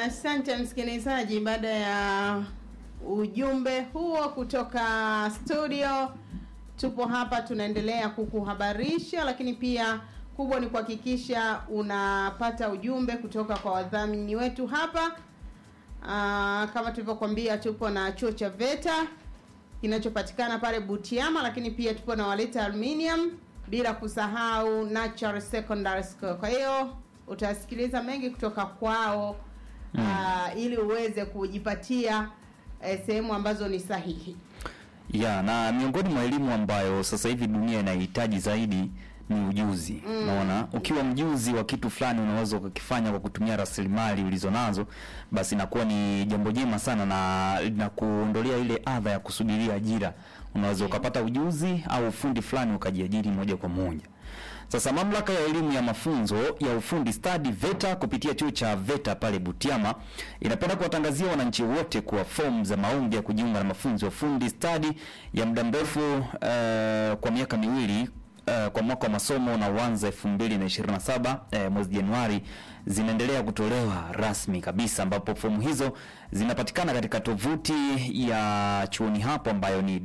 Asante msikilizaji, baada ya ujumbe huo kutoka studio, tupo hapa tunaendelea kukuhabarisha, lakini pia kubwa ni kuhakikisha unapata ujumbe kutoka kwa wadhamini wetu hapa. Aa, kama tulivyokuambia, tupo na chuo cha VETA kinachopatikana pale Butiama, lakini pia tupo na Waleta Aluminium, bila kusahau Natural Secondary School. Kwa hiyo utasikiliza mengi kutoka kwao uh, ili uweze kujipatia eh, sehemu ambazo ni sahihi. ya na miongoni mwa elimu ambayo sasa hivi dunia inahitaji zaidi ni ujuzi. Unaona, ukiwa mjuzi wa kitu fulani unaweza ukakifanya kwa kutumia rasilimali ulizonazo, basi inakuwa ni jambo jema sana na linakuondolea ile adha ya kusubiria ajira. Unaweza ukapata ujuzi au ufundi fulani ukajiajiri moja kwa moja. Sasa mamlaka ya elimu ya mafunzo ya ufundi stadi VETA kupitia chuo cha VETA pale Butiama inapenda kuwatangazia wananchi wote kuwa fomu za maombi ya kujiunga na mafunzo ya ufundi stadi ya muda mrefu eh, kwa miaka miwili eh, kwa mwaka wa masomo na uanza 2027 eh, mwezi Januari zinaendelea kutolewa rasmi kabisa, ambapo fomu hizo zinapatikana katika tovuti ya chuoni hapo ambayo ni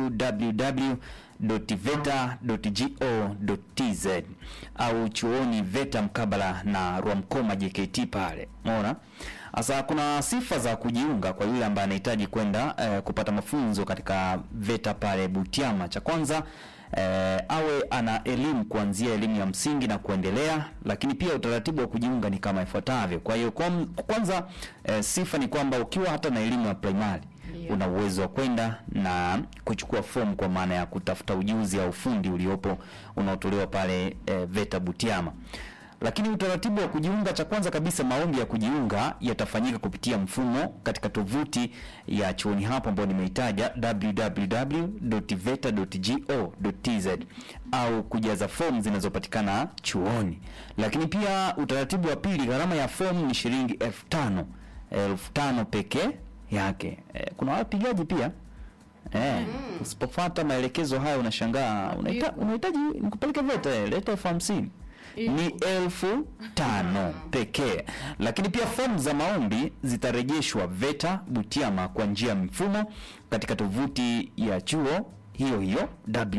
www.veta.go.tz au chuoni VETA mkabala na Rwamkoma JKT pale. Umeona? Sasa kuna sifa za kujiunga kwa yule ambaye anahitaji kwenda eh, kupata mafunzo katika VETA pale Butiama. Cha kwanza eh, awe ana elimu kuanzia elimu ya msingi na kuendelea, lakini pia utaratibu wa kujiunga ni kama ifuatavyo. Kwa hiyo kwa, kwanza eh, sifa ni kwamba ukiwa hata na elimu ya primary Ndio. una uwezo wa kwenda na kuchukua fomu kwa maana ya kutafuta ujuzi au ufundi uliopo unaotolewa pale eh, VETA Butiama. Lakini utaratibu wa kujiunga, cha kwanza kabisa, maombi ya kujiunga yatafanyika kupitia mfumo katika tovuti ya chuoni hapo ambayo nimeitaja www.veta.go.tz au kujaza fomu zinazopatikana chuoni. Lakini pia utaratibu wa pili, gharama ya fomu ni shilingi elfu tano elfu tano pekee yake. Eh, kuna wapigaji pia Eh, usipofuata maelekezo haya unashangaa, unahita- unahitaji nikupeleke VETA, eh, leta elfu hamsini ni elfu tano pekee. Lakini pia fomu za maombi zitarejeshwa VETA Butiama kwa njia ya mfumo katika tovuti ya chuo hiyo hiyo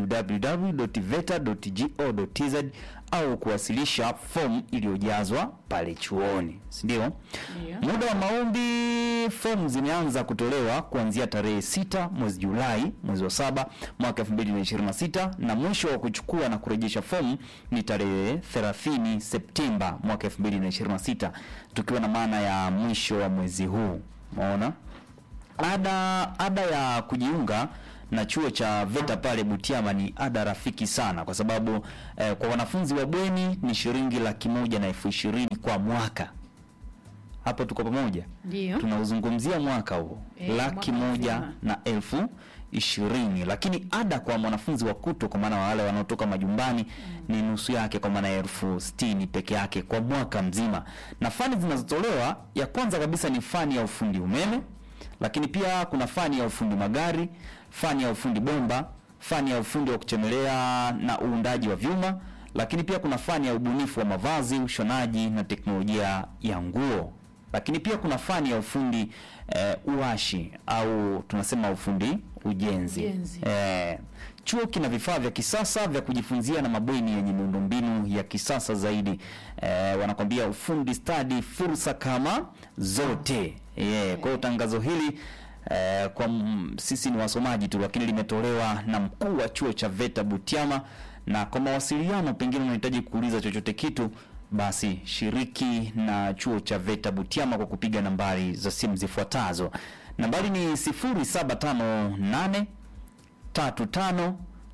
www.veta.go.tz au kuwasilisha fomu iliyojazwa pale chuoni, si ndio? Muda wa maombi, fomu zimeanza kutolewa kuanzia tarehe sita mwezi Julai mwezi wa saba mwaka 2026 na mwisho wa kuchukua na kurejesha fomu ni tarehe 30 Septemba mwaka 2026 tukiwa na maana ya mwisho wa mwezi huu. Umeona? Ada ada ya kujiunga na chuo cha VETA pale Butiama ni ada rafiki sana, kwa sababu eh, kwa wanafunzi wa bweni ni shilingi laki moja na elfu ishirini kwa mwaka. Hapo tuko pamoja? Ndio. Tunauzungumzia mwaka huo Eh, laki mwaka moja mzima. na elfu ishirini, lakini ada kwa mwanafunzi wa kuto, kwa maana wale wanaotoka majumbani ni nusu yake, kwa maana ya elfu sitini peke yake kwa mwaka mzima. Na fani zinazotolewa, ya kwanza kabisa ni fani ya ufundi umeme, lakini pia kuna fani ya ufundi magari, fani ya ufundi bomba, fani ya ufundi wa kuchemelea na uundaji wa vyuma, lakini pia kuna fani ya ubunifu wa mavazi, ushonaji na teknolojia ya nguo lakini pia kuna fani ya ufundi eh, uashi au tunasema ufundi ujenzi. Ujenzi. Eh, chuo kina vifaa vya kisasa vya kujifunzia na mabweni yenye miundombinu ya kisasa zaidi. Eh, wanakwambia ufundi stadi, fursa kama zote. Yeah, kwa hiyo tangazo hili eh, kwa m- sisi ni wasomaji tu, lakini limetolewa na mkuu wa chuo cha VETA Butiama, na kwa mawasiliano, pengine unahitaji kuuliza chochote kitu basi shiriki na chuo cha VETA Butiama kwa kupiga nambari za simu zifuatazo. Nambari ni 0758 35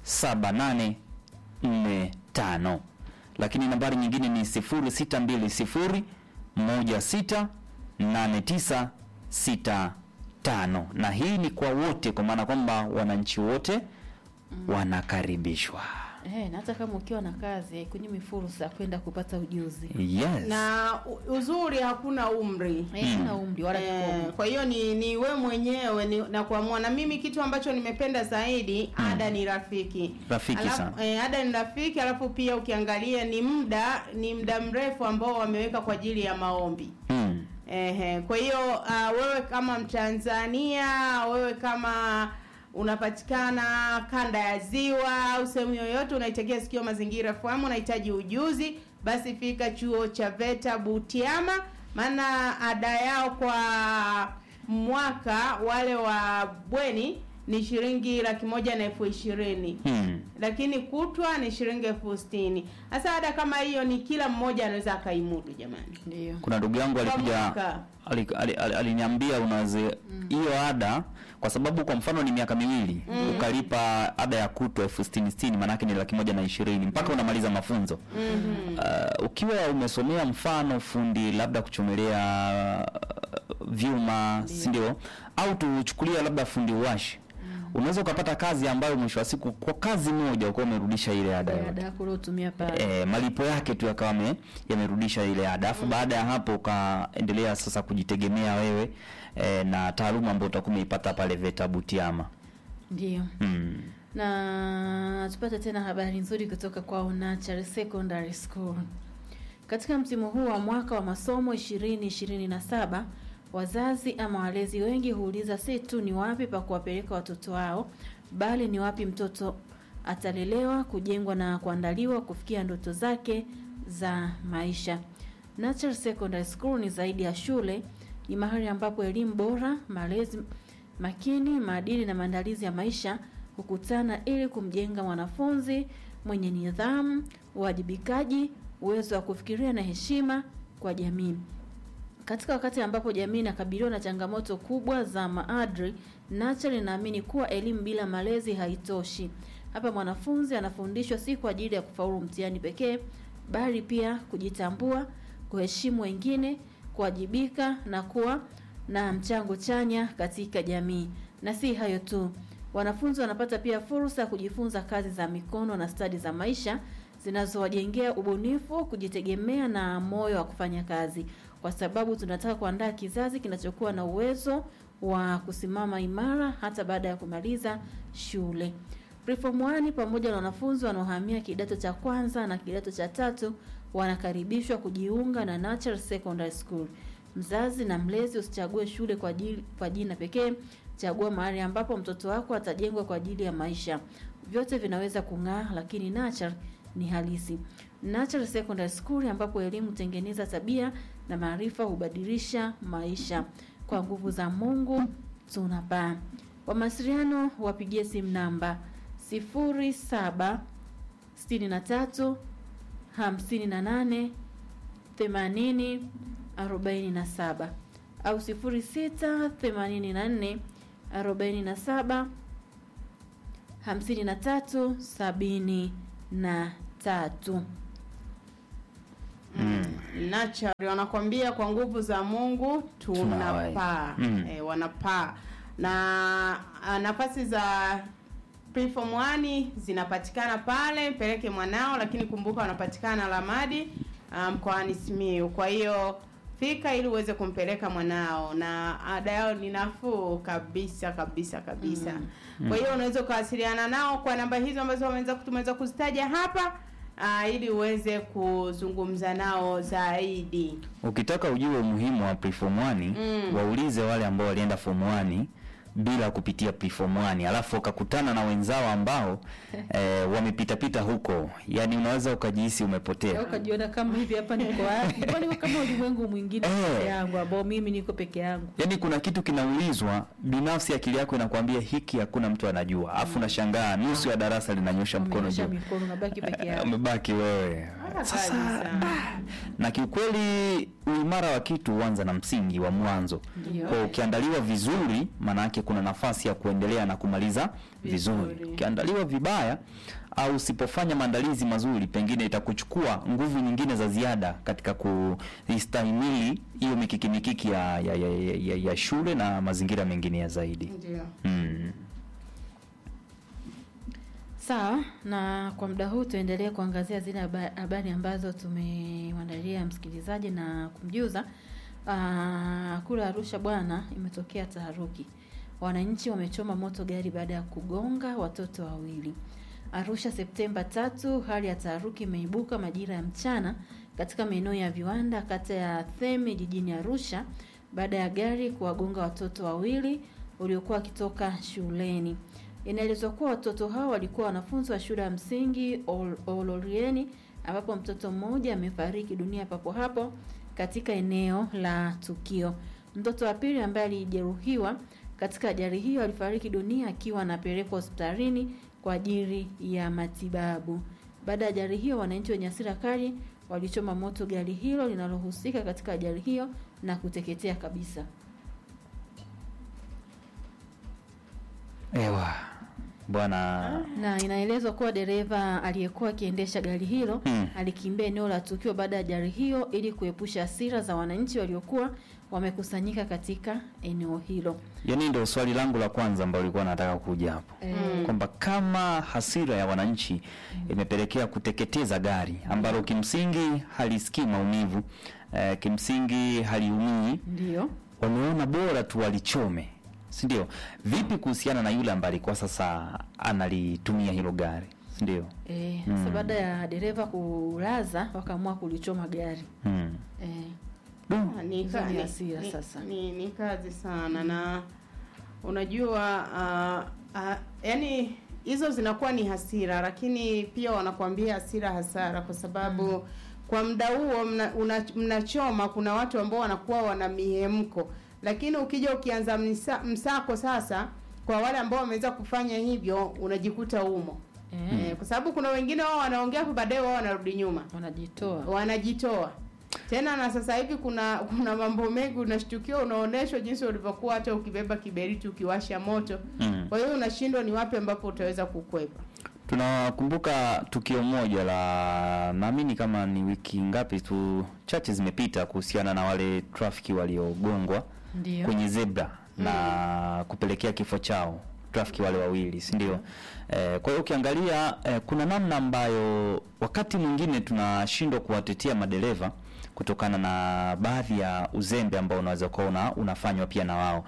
7845, lakini nambari nyingine ni 0620 16 89 65, na hii ni kwa wote, kwa maana kwamba wananchi wote wanakaribishwa. Eh, na hata kama ukiwa na kazi haikunyimi fursa ya kwenda kupata ujuzi. Yes. Na u- uzuri hakuna umri. Eh, sina umri wala Eh, kikomo. kwa hiyo ni ni we mwenyewe ni, na kuamua. Na mimi kitu ambacho nimependa zaidi ada ni rafiki, Rafiki alafu, sana. Eh, ada ni rafiki, alafu pia ukiangalia ni muda ni muda mrefu ambao wameweka kwa ajili ya maombi. Mm. Ehe, kwa hiyo uh, wewe kama Mtanzania, wewe kama unapatikana kanda ya ziwa au sehemu yoyote unaitegea sikio mazingira FM, unahitaji ujuzi, basi fika chuo cha VETA Butiama, maana ada yao kwa mwaka wale wa bweni ni shilingi laki moja na elfu ishirini Hmm. lakini kutwa ni shilingi elfu sitini. Sasa ada kama hiyo ni kila mmoja anaweza akaimudu jamani. Ndio. Kuna ndugu yangu Kwa alikuja mwaka. ali- ali- ali- aliniambia unaweze hiyo ada kwa sababu kwa mfano ni miaka miwili ukalipa ada ya kutwa elfu sitini sitini maanake ni laki moja na ishirini mpaka unamaliza mafunzo uh, ukiwa umesomea mfano fundi labda kuchomelea uh, vyuma si ndio au tuchukulia labda fundi uwashi unaweza ukapata kazi ambayo mwisho wa siku kwa kazi moja ukawa umerudisha ile ada yote Ada yako uliotumia pale. e, malipo yake tu yakawa yame- yamerudisha ile ada alafu baada ya hapo ukaendelea sasa kujitegemea wewe e, na taaluma ambayo utakuwa umeipata pale VETA Butiama Ndio. mm. Na tupate tena habari nzuri kutoka kwa Unachar Secondary School. Katika msimu huu wa mwaka wa masomo 2027 wazazi ama walezi wengi huuliza si tu ni wapi pa kuwapeleka watoto wao, bali ni wapi mtoto atalelewa, kujengwa na kuandaliwa kufikia ndoto zake za maisha. Natural Secondary School ni zaidi ya shule, ni mahali ambapo elimu bora, malezi makini, maadili na maandalizi ya maisha hukutana ili kumjenga mwanafunzi mwenye nidhamu, uwajibikaji, uwezo wa kufikiria na heshima kwa jamii. Katika wakati ambapo jamii inakabiliwa na changamoto kubwa za maadili, Natural inaamini kuwa elimu bila malezi haitoshi. Hapa mwanafunzi anafundishwa si kwa ajili ya kufaulu mtihani pekee, bali pia kujitambua, kuheshimu wengine, kuwajibika na kuwa na mchango chanya katika jamii. Na si hayo tu, wanafunzi wanapata pia fursa ya kujifunza kazi za mikono na stadi za maisha zinazowajengea ubunifu, kujitegemea na moyo wa kufanya kazi, kwa sababu tunataka kuandaa kizazi kinachokuwa na uwezo wa kusimama imara hata baada ya kumaliza shule. Preform 1 pamoja na wanafunzi wanaohamia kidato cha kwanza na kidato cha tatu wanakaribishwa kujiunga na Natural Secondary School. Mzazi na mlezi usichague shule kwa ajili, kwa jina pekee, chagua mahali ambapo mtoto wako atajengwa kwa ajili ya maisha. Vyote vinaweza kung'aa, lakini Natural ni halisi. Natural Secondary School ambapo elimu hutengeneza tabia na maarifa hubadilisha maisha. Kwa nguvu za Mungu tunapaa. Kwa mawasiliano wapigie simu namba 07 63 58 80 47 au 06 84 47 53 73. Natural wanakwambia kwa nguvu za Mungu tunapaa. Tunawai. Mm. E, wanapaa na a, nafasi za preform 1 zinapatikana pale, mpeleke mwanao, lakini kumbuka wanapatikana Lamadi ah, mkoani Simiyu. Kwa hiyo fika ili uweze kumpeleka mwanao, na ada yao ni nafuu kabisa kabisa kabisa. Kwa hiyo unaweza ukawasiliana nao kwa namba hizo ambazo wameweza tumeweza kuzitaja hapa ah, ili uweze kuzungumza nao zaidi. ukitaka ujue umuhimu wa preform 1 Mm. waulize wale ambao walienda form 1 bila kupitia preform 1 alafu wakakutana na wenzao ambao eh, wamepita pita huko yani unaweza ukajihisi umepotea Ukajiona kama hivi hapa niko wapi? Mbona niko kama ulimwengu mwingine Eh. peke yangu ambao mimi niko peke yangu. yaani kuna kitu kinaulizwa binafsi akili yako inakwambia hiki hakuna mtu anajua alafu unashangaa nusu ya darasa linanyosha mkono Umenyosha juu mikono unabaki peke Eh, yako. umebaki wewe Kabisa. na kiukweli uimara wa kitu huanza na msingi wa mwanzo Ndio. kwa ukiandaliwa vizuri maana yake kuna nafasi ya kuendelea na kumaliza vizuri Vizuri. ukiandaliwa vibaya au usipofanya maandalizi mazuri pengine itakuchukua nguvu nyingine za ziada katika kuistahimili hiyo mikiki mikiki ya, ya, ya, ya, ya, ya shule na mazingira mengine ya zaidi Ndio. mm. Sawa, na kwa muda huu tuendelee kuangazia zile haba- habari ambazo tumemwandalia msikilizaji na kumjuza. Ah, kule Arusha bwana, imetokea taharuki. Wananchi wamechoma moto gari baada ya kugonga watoto wawili. Arusha Septemba tatu, hali ya taharuki imeibuka majira ya mchana katika maeneo ya viwanda kata ya Theme jijini Arusha baada ya gari kuwagonga watoto wawili waliokuwa wakitoka shuleni. Inaelezwa kuwa watoto hao walikuwa wanafunzi wa shule ya msingi Ol- Olorieni ambapo mtoto mmoja amefariki dunia papo hapo katika eneo la tukio. Mtoto wa pili ambaye alijeruhiwa katika ajali hiyo alifariki dunia akiwa anapelekwa hospitalini kwa ajili ya matibabu. Baada ya ajali hiyo, wananchi wenye hasira kali walichoma moto gari hilo linalohusika katika ajali hiyo na kuteketea kabisa. Ewa bwana Na inaelezwa kuwa dereva aliyekuwa akiendesha gari hilo Hmm. alikimbia eneo la tukio baada ya ajali hiyo ili kuepusha hasira za wananchi waliokuwa wamekusanyika katika eneo hilo. yani ndio swali langu la kwanza ambalo lilikuwa nataka kuja hapo Eh, kwamba kama hasira ya wananchi imepelekea kuteketeza gari ambalo kimsingi halisikii maumivu eh, kimsingi haliumii Ndiyo. wameona bora tu walichome si ndio vipi kuhusiana na yule ambaye alikuwa sasa analitumia hilo gari si ndio Eh, sasa baada ya dereva kulaza wakaamua kulichoma gari. hmm. Eh, Du. Ah, ni, Hizo ka, ni ni, hasira ni, sasa. ni, ni kazi sana na unajua uh, uh, yani hizo zinakuwa ni hasira lakini pia wanakuambia hasira hasara kwa sababu kwa muda huo mna, una, mnachoma kuna watu ambao wanakuwa wana mihemko lakini ukija ukianza msa, msako sasa kwa wale ambao wameweza kufanya hivyo unajikuta umo eh, eh, kwa sababu kuna wengine wao wanaongea hapo baadaye wao wanarudi nyuma wanajitoa. wanajitoa tena na sasa hivi kuna kuna mambo mengi unashtukiwa unaonyeshwa jinsi ulivyokuwa hata ukibeba kiberiti ukiwasha moto Mm. kwa hiyo unashindwa ni wapi ambapo utaweza kukwepa tunakumbuka tukio moja la naamini kama ni wiki ngapi tu chache zimepita kuhusiana na wale trafiki waliogongwa Ndiyo. kwenye zebra na kupelekea kifo chao trafiki wale wawili si ndio eh, kwa hiyo ukiangalia eh, kuna namna ambayo wakati mwingine tunashindwa kuwatetea madereva kutokana na baadhi ya uzembe ambao unaweza kuwa una, unafanywa pia na wao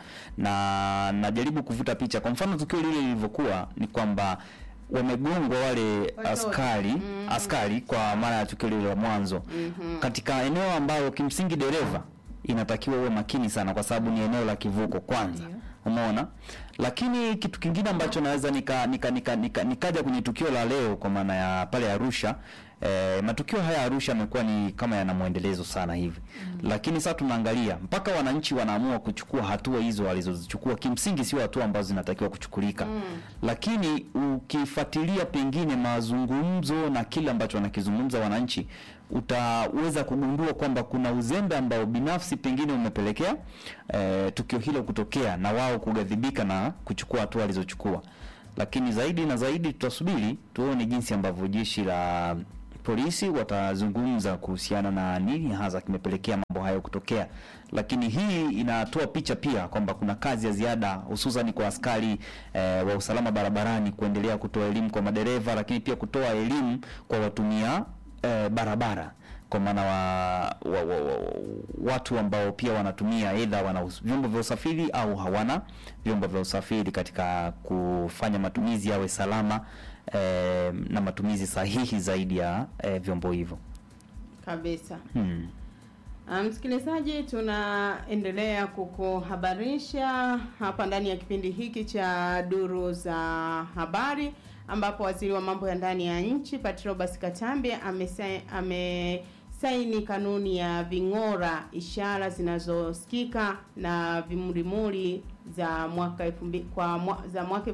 na najaribu kuvuta picha kwa mfano tukio lile lilivyokuwa ni kwamba wamegongwa wale Watoto. askari Mhm. askari kwa mara ya tukio lile la mwanzo Mhm. katika eneo ambalo kimsingi dereva inatakiwa uwe makini sana kwa sababu ni eneo la kivuko kwanza Ndio. umeona lakini kitu kingine ambacho naweza nika, nika, nika, nika, nikaja kwenye tukio la leo kwa maana ya pale Arusha eh, matukio haya Arusha yamekuwa ni kama yana mwendelezo sana hivi mm. lakini sasa tunaangalia mpaka wananchi wanaamua kuchukua hatua hizo walizozichukua kimsingi sio hatua ambazo zinatakiwa kuchukulika mm. lakini ukifuatilia pengine mazungumzo na kile ambacho wanakizungumza wananchi utaweza kugundua kwamba kuna uzembe ambao binafsi pengine umepelekea eh, tukio hilo kutokea na wao kughadhibika na kuchukua hatua walizochukua lakini zaidi na zaidi tutasubiri tuone jinsi ambavyo jeshi la polisi watazungumza kuhusiana na nini hasa kimepelekea mambo hayo kutokea lakini hii inatoa picha pia kwamba kuna kazi ya ziada hususan kwa askari eh, wa usalama barabarani kuendelea kutoa elimu kwa madereva lakini pia kutoa elimu kwa watumia eh, barabara kwa maana wa, wa, wa, wa, watu ambao pia wanatumia aidha wana us- vyombo vya usafiri au hawana vyombo vya usafiri katika kufanya matumizi yawe salama eh, na matumizi sahihi zaidi ya eh, vyombo hivyo kabisa hmm. Ah, msikilizaji tunaendelea kukuhabarisha hapa ndani ya kipindi hiki cha duru za habari ambapo waziri wa mambo ya ndani ya nchi Patrobas Katambe amesa- amesaini kanuni ya ving'ora ishara zinazosikika na vimulimuli za mwaka elfu mbi- kwa mwa, za mwaka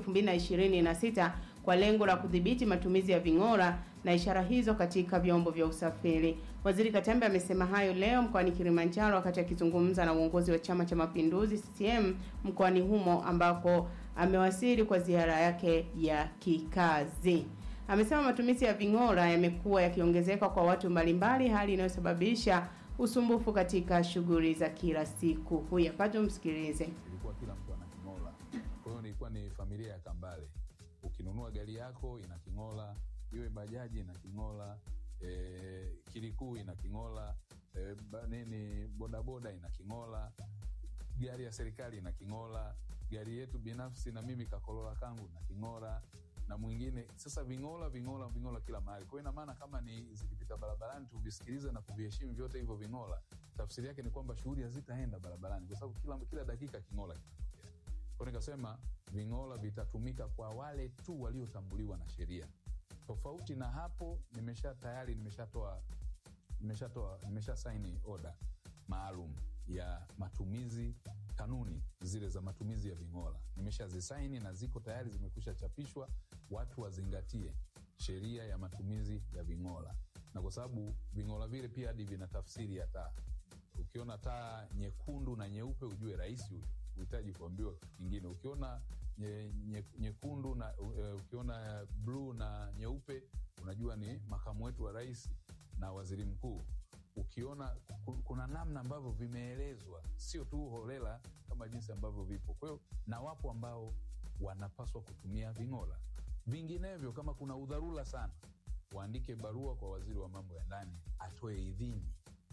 2026 kwa lengo la kudhibiti matumizi ya ving'ora na ishara hizo katika vyombo vya usafiri. Waziri Katambe amesema hayo leo mkoani Kilimanjaro wakati akizungumza na uongozi wa Chama cha Mapinduzi CCM mkoani humo ambako amewasili kwa ziara yake ya kikazi. Amesema matumizi ya ving'ora yamekuwa yakiongezeka kwa watu mbalimbali, hali inayosababisha usumbufu katika shughuli za kila siku. Huyu hapa tumsikilize. ilikuwa kila mtu ana king'ola. Kwa hiyo nilikuwa ni familia ya Kambale. Ukinunua gari yako ina king'ola, iwe bajaji ina king'ola, e, kilikuu ina king'ola, e, ba, nini bodaboda ina king'ola, gari ya serikali ina king'ola, gari yetu binafsi na mimi kakolola kangu na king'ola, na mwingine sasa ving'ola ving'ola ving'ola kila mahali. Kwa hiyo ina maana kama ni zikipita barabarani tuvisikilize na kuviheshimu vyote hivyo ving'ola, tafsiri yake ni kwamba shughuli hazitaenda barabarani, kwa sababu kila, kila dakika king'ola kinatokea. Kwa hiyo nikasema ving'ola vitatumika kwa wale tu waliotambuliwa na sheria. Tofauti na hapo, nimesha tayari nimeshatoa nimeshatoa nimesha saini oda maalum ya matumizi kanuni zile za matumizi ya ving'ola nimeshazisaini na ziko tayari zimekwisha chapishwa watu wazingatie sheria ya matumizi ya ving'ola na kwa sababu ving'ola vile pia hadi vina tafsiri ya taa ukiona taa nyekundu na nyeupe ujue rais huyu uhitaji kuambiwa kitu kingine ukiona nye, nye, nyekundu na uh, ukiona bluu na nyeupe unajua ni makamu wetu wa rais na waziri mkuu ukiona ku- kuna namna ambavyo vimeelezwa sio tu holela kama jinsi ambavyo vipo kwa hiyo na wapo ambao wanapaswa kutumia ving'ola vinginevyo kama kuna udharura sana waandike barua kwa waziri wa mambo ya ndani atoe idhini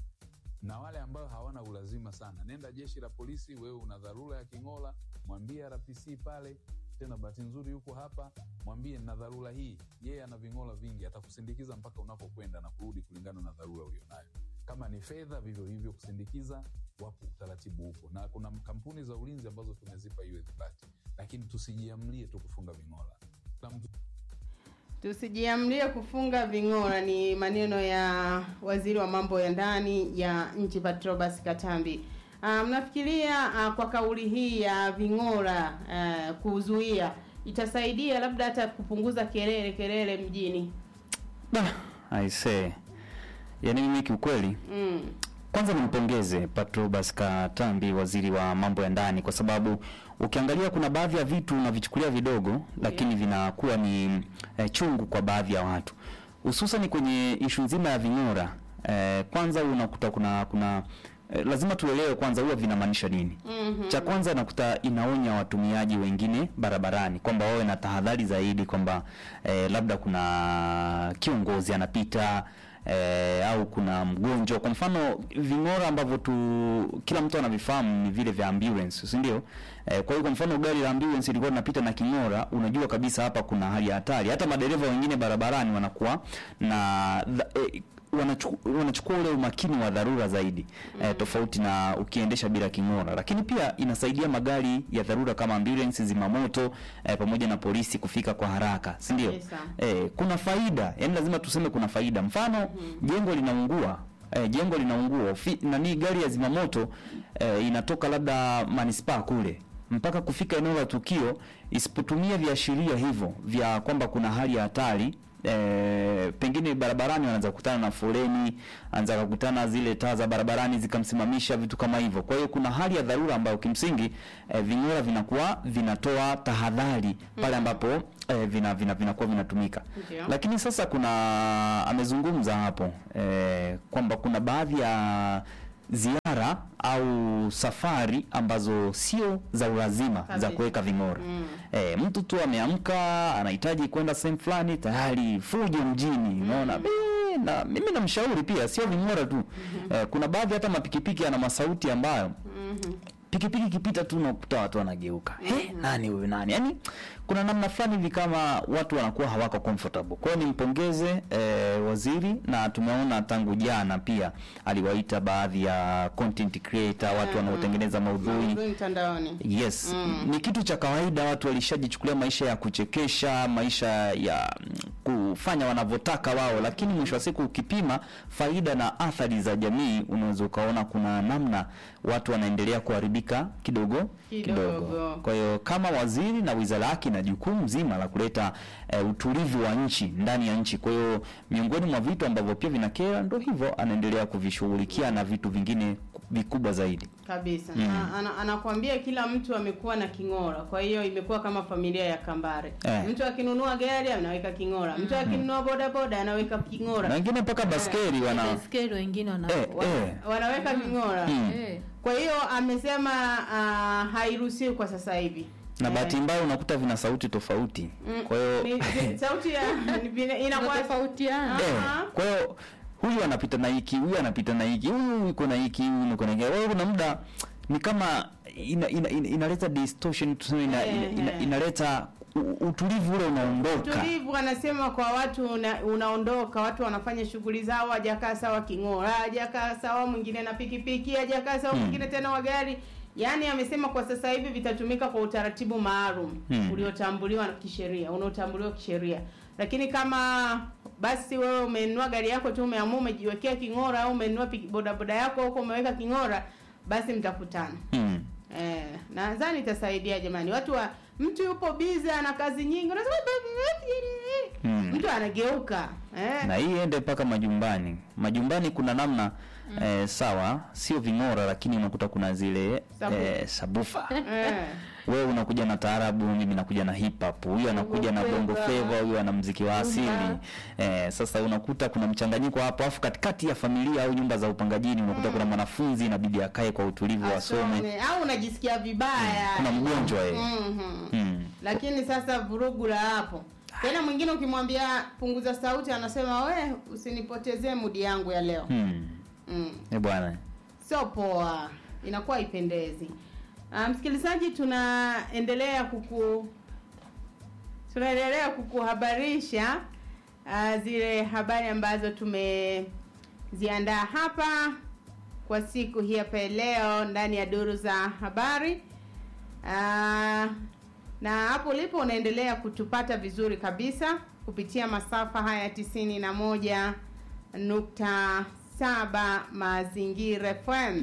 na wale ambao hawana ulazima sana nenda jeshi la polisi wewe una dharura ya king'ola mwambie rpc pale tena bahati nzuri yuko hapa mwambie na dharura hii yeye ana ving'ola vingi atakusindikiza mpaka unapokwenda na kurudi kulingana na dharura ulionayo kama ni fedha vivyo hivyo kusindikiza wapo utaratibu huko na kuna kampuni za ulinzi ambazo tumezipa hiyo ithibati lakini tusijiamlie tu kufunga ving'ola Kila mtu Tusijiamlie kufunga ving'ora, ni maneno ya waziri wa mambo ya ndani ya nchi Patrobas Katambi. Ah, mnafikiria ah, kwa kauli hii ya ving'ora ah, kuzuia itasaidia labda hata kupunguza kelele kelele mjini? Da, I say. Yaani mimi kiukweli Mm. kwanza nimpongeze Patrobas Katambi, waziri wa mambo ya ndani, kwa sababu ukiangalia kuna baadhi ya vitu unavichukulia vidogo, lakini vinakuwa ni eh, chungu kwa baadhi ya watu, hususan kwenye ishu nzima ya ving'ora. Eh, kwanza unakuta kuna kuna eh, lazima tuelewe kwanza huwa vinamaanisha nini. Mhm. Cha kwanza nakuta inaonya watumiaji wengine barabarani kwamba wawe na tahadhari zaidi kwamba eh, labda kuna kiongozi anapita eh, au kuna mgonjwa. Kwa mfano ving'ora ambavyo tu kila mtu anavifahamu ni vile vya ambulance, si ndio? Eh, kwa hiyo kwa mfano gari la ambulance lilikuwa linapita na king'ora, unajua kabisa hapa kuna hali ya hatari. Hata madereva wengine barabarani wanakuwa na dha- eh, wanachuku- wanachukua ule umakini wa dharura zaidi eh, tofauti na ukiendesha bila king'ora. Lakini pia inasaidia magari ya dharura kama ambulance, zimamoto eh, pamoja na polisi kufika kwa haraka, si ndio? Kabisa. Eh, kuna faida, yani lazima tuseme kuna faida. Mfano jengo linaungua eh, jengo linaungua fi, nani gari ya zimamoto eh, inatoka labda manispaa kule mpaka kufika eneo la tukio, isipotumia viashiria hivyo vya kwamba kuna hali ya hatari E, pengine barabarani wanaanza kukutana na foleni, anza kukutana zile taa za barabarani zikamsimamisha, vitu kama hivyo. Kwa hiyo kuna hali ya dharura ambayo kimsingi e, ving'ora vinakuwa vinatoa tahadhari pale ambapo e, vina, vina, vinakuwa vinatumika. Ndio. Lakini sasa kuna amezungumza hapo e, kwamba kuna baadhi ya ziara au safari ambazo sio za ulazima za Kabisa. kuweka ving'ora. Mm. E, mtu tu ameamka anahitaji kwenda sehemu fulani, tayari fujo mjini, unaona "Bee", na mimi namshauri pia sio ving'ora tu e, kuna baadhi hata mapikipiki yana masauti ambayo Mhm. pikipiki ikipita tu unakuta watu wanageuka he nani huyu nani yani kuna namna fulani hivi kama watu wanakuwa hawako comfortable kwa hiyo nimpongeze eh, waziri na tumeona tangu jana pia aliwaita baadhi ya content creator watu Mhm. wanaotengeneza maudhui Maudhui mtandaoni. Yes, Mm. ni kitu cha kawaida. Watu walishajichukulia maisha ya kuchekesha, maisha ya mm, kufanya wanavyotaka wao, lakini mwisho wa siku ukipima faida na athari za jamii, unaweza ukaona kuna namna watu wanaendelea kuharibika kidogo Kidogo. Kwa hiyo kama waziri na wizara yake na jukumu zima la kuleta eh, utulivu wa nchi ndani ya nchi. Kwa hiyo miongoni mwa vitu ambavyo pia vinakera, ndo hivyo anaendelea kuvishughulikia na vitu vingine vikubwa zaidi. kabisa Mm. Na- ana, anakwambia kila mtu amekuwa na king'ora kwa hiyo imekuwa kama familia ya kambare Eh. mtu akinunua gari anaweka king'ora mtu akinunua bodaboda anaweka Na king'ora wengine mpaka baskeli wana Baiskeli wengine wana eh, wana- eh. wanaweka king'ora Mm. eh. kwa hiyo amesema uh, hairuhusiwi kwa sasa hivi na Eh, bahati mbaya unakuta vina sauti tofauti. mm, Kwa hiyo ni- ni- sauti ya ni vile- inakuwa Zinatofautiana. Ah. eh, Aha. kwa hiyo huyu anapita na hiki, huyu anapita na hiki, huyu yuko na hiki, huyu yuko na hiki. Kwa hiyo kuna muda ni kama ina, ina, ina, inaleta distortion tuseme ina, ina, ina, Eh, eh. inaleta u- utulivu ule unaondoka Utulivu anasema kwa watu una, unaondoka, watu wanafanya shughuli zao, hajakaa sawa king'ora, hajakaa sawa mwingine na pikipiki, hajakaa sawa Hmm. mwingine tena wa gari. Yaani amesema kwa sasa hivi vitatumika kwa utaratibu maalum Hmm. uliotambuliwa kisheria, unaotambuliwa kisheria. Lakini kama basi wewe umenunua gari yako tu umeamua umejiwekea king'ora au umenunua piki- bodaboda yako huko umeweka king'ora, basi mtakutana. mm. Eh, nadhani itasaidia jamani. Watu wa mtu yupo busy ana kazi nyingi, unasema Mm. mtu anageuka eh. na hii ende mpaka majumbani majumbani kuna namna eh, sawa sio ving'ora lakini unakuta kuna zile Sabu. eh, sabufa Eh. wewe unakuja na taarabu mimi nakuja na hip hop huyu anakuja na bongo flava. flava huyu ana mziki wa asili Rumba. eh, sasa unakuta kuna mchanganyiko hapo afu katikati ya familia au nyumba za upangajini unakuta kuna mwanafunzi inabidi akae kwa utulivu asome Asome au unajisikia vibaya. kuna mgonjwa yeye Mhm. mm. Lakini sasa vurugu la hapo. Tena mwingine ukimwambia punguza sauti anasema we usinipotezee mudi yangu ya leo. mm. Mm. eh bwana Sio poa. Inakuwa haipendezi. Ah, msikilizaji tunaendelea kuku tunaendelea kukuhabarisha ah, zile habari ambazo tumeziandaa hapa kwa siku hii hapa leo ndani ya duru za habari. Ah, na hapo ulipo unaendelea kutupata vizuri kabisa kupitia masafa haya tisini na moja nukta saba Mazingira FM.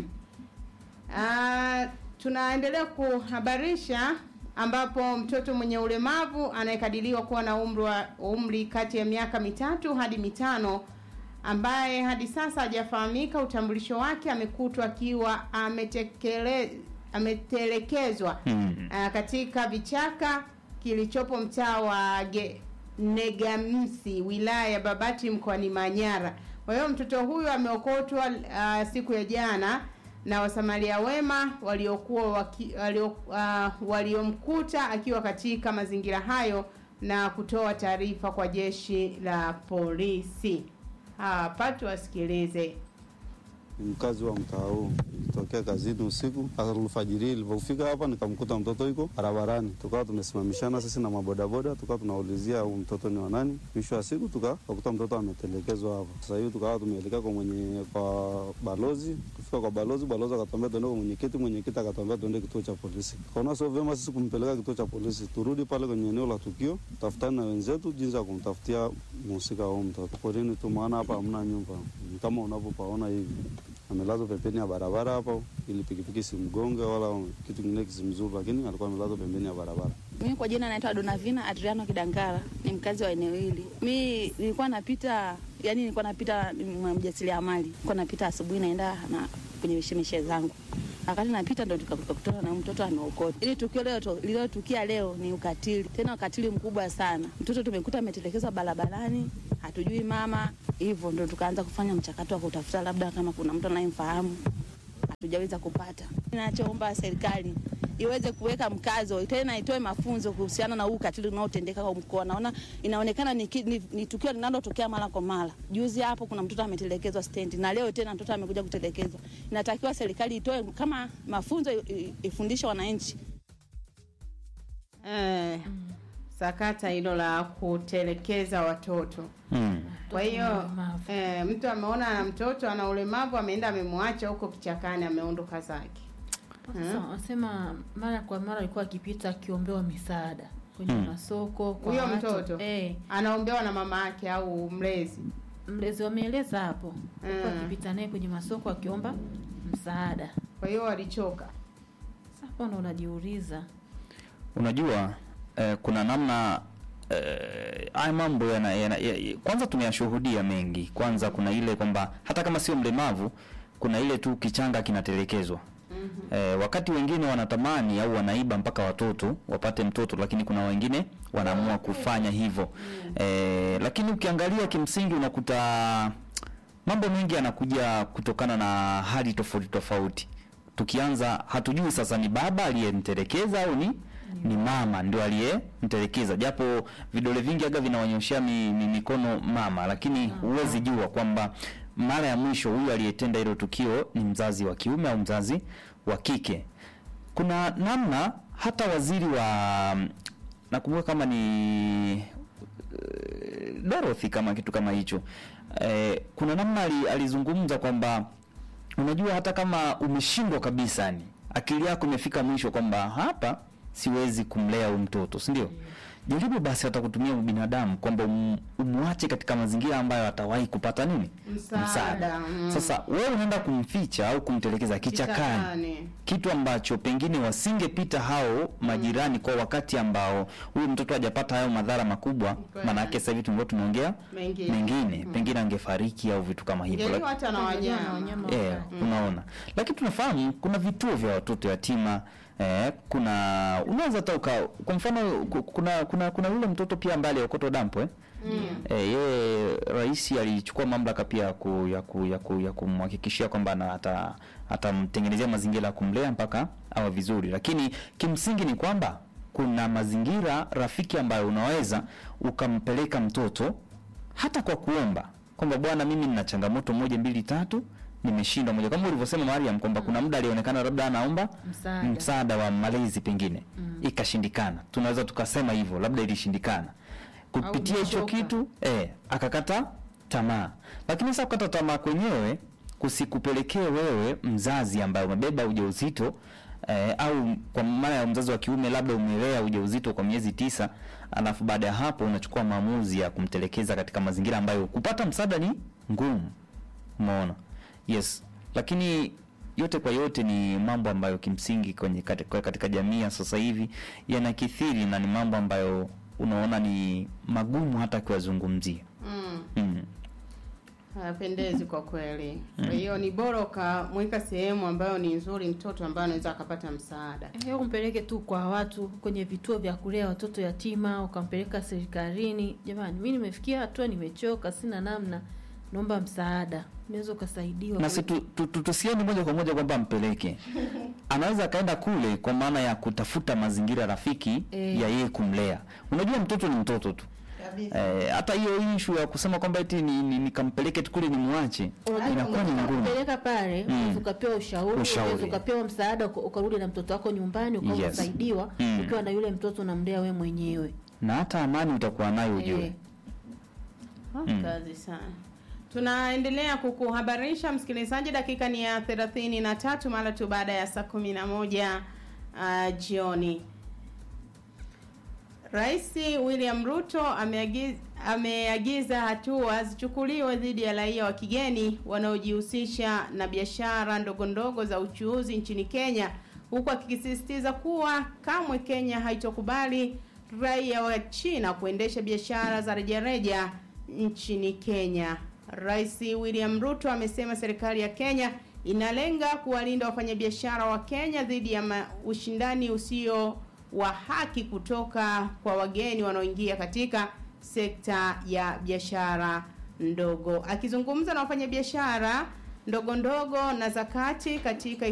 Ah, tunaendelea kuhabarisha ambapo mtoto mwenye ulemavu anayekadiriwa kuwa na umri wa umri kati ya miaka mitatu hadi mitano ambaye hadi sasa hajafahamika utambulisho wake amekutwa akiwa ametekele, ametelekezwa mm. uh, katika vichaka kilichopo mtaa wa Ge- Negamsi wilaya ya Babati mkoani Manyara. Kwa hiyo mtoto huyu ameokotwa uh, siku ya jana na wasamaria wema waliokuwa waki, walio, uh, waliomkuta akiwa katika mazingira hayo na kutoa taarifa kwa jeshi la polisi. Hapa tuwasikilize. ni mkazi wa mtaa huu. Nilitokea kazini usiku, alfajiri ilivyofika hapa nikamkuta mtoto yuko barabarani, tukawa tumesimamishana sisi na mabodaboda, tukawa tunaulizia huu mtoto ni wa nani. Mwisho wa siku tukakuta mtoto ametelekezwa hapa. Sasa hivi tukawa tumeelekea kwa mwenye kwa balozi. Kufika kwa balozi, balozi akatuambia tuende kwa mwenyekiti, mwenyekiti akatuambia tuende kituo cha polisi. Kaona sio vyema sisi kumpeleka kituo cha polisi, turudi pale kwenye eneo la tukio, tafutane na wenzetu jinsi ya kumtafutia mhusika wa huyu mtoto. Porini tu, maana hapa hamna nyumba kama unavyopaona hivi amelazwa pembeni ya barabara hapo, ili pikipiki simgonge wala kitu kingine kisimzuru, lakini alikuwa amelazwa pembeni ya barabara. Mimi kwa jina naitwa Donavina Adriano Kidangara, ni mkazi wa eneo hili. Mi nilikuwa napita, yani nilikuwa napita mwa mjasiriamali, nilikuwa napita asubuhi naenda na kwenye mishemishe zangu wakati napita ndo tukakutana na mtoto ameokota. Ili tukio leo lililotukia leo ni ukatili, tena ukatili mkubwa sana. Mtoto tumekuta ametelekezwa barabarani, hatujui mama, hivyo ndo tukaanza kufanya mchakato wa kutafuta labda kama kuna mtu anayemfahamu, hatujaweza kupata. Ninachoomba serikali iweze kuweka mkazo tena itoe mafunzo kuhusiana na huu ukatili unaotendeka kwa mkoa. Naona inaonekana ni, ki- ni, ni tukio linalotokea mara kwa mara. Juzi hapo kuna mtoto ametelekezwa stendi na leo tena mtoto amekuja kutelekezwa. Inatakiwa serikali itoe kama mafunzo i- i- ifundishe wananchi Eh, sakata hilo la kutelekeza watoto. Mm. Kwa hiyo ulemavu. eh, mtu ameona ana mtoto ana ulemavu, ameenda amemwacha huko kichakani, ameondoka zake. Sasa wanasema mara kwa mara alikuwa akipita akiombewa misaada kwenye Hmm. masoko kwa Huyo watu. mtoto eh, anaombewa na mama yake au mlezi. mlezi wameeleza hapo alikuwa Mm. akipita naye kwenye masoko akiomba msaada. Kwa hiyo walichoka. Sasa hapo ndo unajiuliza Unajua eh, kuna namna eh, haya mambo yana, yana, ya, kwanza tumeyashuhudia mengi. Kwanza kuna ile kwamba hata kama sio mlemavu, kuna ile tu kichanga kinatelekezwa. Eh, wakati wengine wanatamani au wanaiba mpaka watoto wapate mtoto, lakini kuna wengine wanaamua kufanya hivyo eh, lakini ukiangalia kimsingi unakuta mambo mengi yanakuja kutokana na hali tofauti tofauti. Tukianza hatujui sasa ni baba aliyemtelekeza au ni ni mama ndio aliyemtelekeza, japo vidole vingi aga vinawanyoshea mi, mi, mikono mama, lakini huwezi jua kwamba mara ya mwisho huyu aliyetenda hilo tukio ni mzazi wa kiume au mzazi wa kike. Kuna namna hata waziri wa nakumbuka kama ni eh, Dorothy kama kitu kama hicho eh, kuna namna ali, alizungumza kwamba unajua hata kama umeshindwa kabisa yani akili yako imefika mwisho kwamba hapa siwezi kumlea huyu mtoto si ndio jaribu basi hata kutumia binadamu kwamba um, umwache katika mazingira ambayo atawahi kupata nini Msaada, mm. sasa wewe unaenda kumficha au kumtelekeza kichakani Kichakani. kitu ambacho pengine wasingepita hao majirani kwa wakati ambao huyu mtoto hajapata hayo madhara makubwa Kweli. maana yake sasa hivi tulikuwa tunaongea Mengine. mengine pengine angefariki au vitu kama hivyo Ingeliwa Lak- hata na Ingeliwa na wanyama. wanyama. Eh, wakali. unaona lakini tunafahamu kuna vituo vya watoto yatima eh, kuna unaweza hata uka kwa mfano ku- kuna kuna kuna yule mtoto pia ambaye aliokotwa dampo eh? Eh, yeye rais alichukua mamlaka pia ya ku, ya ku, ya, ku, ya kumhakikishia kwamba ana- ata atamtengenezea mazingira ya kumlea mpaka awe vizuri, lakini kimsingi ni kwamba kuna mazingira rafiki ambayo unaweza ukampeleka mtoto hata kwa kuomba kwamba bwana, mimi nina changamoto moja mbili tatu, nimeshindwa moja, kama ulivyosema Mariam kwamba kuna muda alionekana labda anaomba Msaada. msaada wa malezi pengine ikashindikana, tunaweza tukasema hivyo, labda ilishindikana kupitia hicho umechoka. kitu eh, akakata tamaa. Lakini sasa kukata tamaa kwenyewe kusikupelekee wewe mzazi ambaye umebeba ujauzito eh, au kwa maana ya mzazi wa kiume labda umelea ujauzito kwa miezi tisa, alafu baada ya hapo unachukua maamuzi ya kumtelekeza katika mazingira ambayo kupata msaada ni ngumu. Umeona? Yes. Lakini yote kwa yote ni mambo ambayo kimsingi kwenye katika, katika jamii ya sasa hivi yanakithiri na ni mambo ambayo unaona ni magumu hata kuyazungumzia. Mm. Mm. Hayapendezi kwa kweli. Kwa hiyo ni bora ukamweka sehemu ambayo ni nzuri mtoto ambaye anaweza akapata msaada. Eh, umpeleke tu kwa watu kwenye vituo vya kulea watoto yatima, ukampeleka serikalini. Jamani, mi nimefikia hatua, nimechoka, sina namna, naomba msaada, unaweza ukasaidiwa. Na si tu- tu- tu- tusiende moja kwa moja kwamba mpeleke, anaweza akaenda kule kwa maana ya kutafuta mazingira rafiki Eh. ya yeye kumlea. Unajua mtoto ni mtoto tu. Eh, hata hiyo issue ya kusema kwamba eti ni, ni, nikampeleke tu kule nimwache inakuwa ni ngumu. Kupeleka pale Mm. unaweza ukapewa ushauri, Ushauri. unaweza ukapewa msaada, uka- ukarudi na mtoto wako nyumbani ukawa Yes. unasaidiwa Mm. ukiwa na yule mtoto unamlea we mwenyewe. Na hata amani utakuwa nayo ujue. Eh. Ah, Kazi sana. Tunaendelea kukuhabarisha msikilizaji, dakika ni ya thelathini na tatu mara tu baada ya saa kumi na moja uh, jioni. Rais William Ruto ameagiza, ameagiza hatua zichukuliwe dhidi ya raia wa kigeni wanaojihusisha na biashara ndogo ndogo za uchuuzi nchini Kenya, huku akisisitiza kuwa kamwe Kenya haitokubali raia wa China kuendesha biashara za rejareja nchini Kenya. Rais William Ruto amesema serikali ya Kenya inalenga kuwalinda wafanyabiashara wa Kenya dhidi ya ma- ushindani usio wa haki kutoka kwa wageni wanaoingia katika sekta ya biashara ndogo. Akizungumza na wafanyabiashara ndogo ndogo na zakati katika